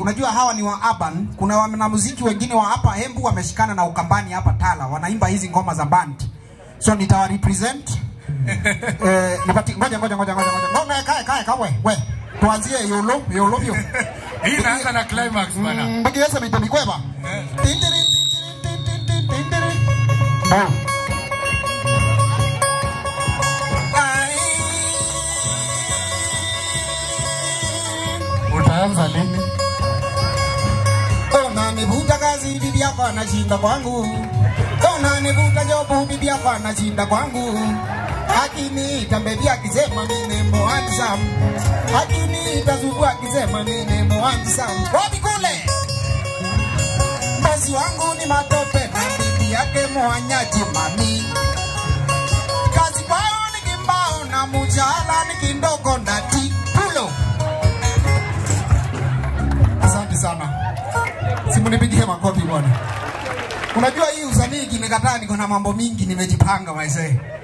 unajua hawa ni wa urban. Kuna wanamuziki wengine wa hapa Embu wameshikana na Ukambani hapa Tala, wanaimba hizi ngoma za band, so nitawa represent eh, nipati ngoja ngoja ngoja ngoja ngoja ngoja kae kae kawe we tuanzie yolo yolo yo Hii inaanza na climax bana. mbakiweza mite mikweba Tindiri, tindiri, tindiri, tindiri. Oh. Utaanza lini? Unanivuta kazi bibi yako anashinda kwangu, unanivuta jobu bibi yako anashinda kwangu. Akiniita bebi akisema mimi ni mo handsome, akiniita zubu akisema mimi ni mo handsome. Wapi kule? Bosi wangu ni matope na bibi yake mwanyaji mami. Kazi kwao ni kimbao na mujala ni kindoko na tipulo. Asante sana. Simunipigie makofi bwana. Unajua hii usanii kimekataa, niko na mambo mingi nimejipanga maisee.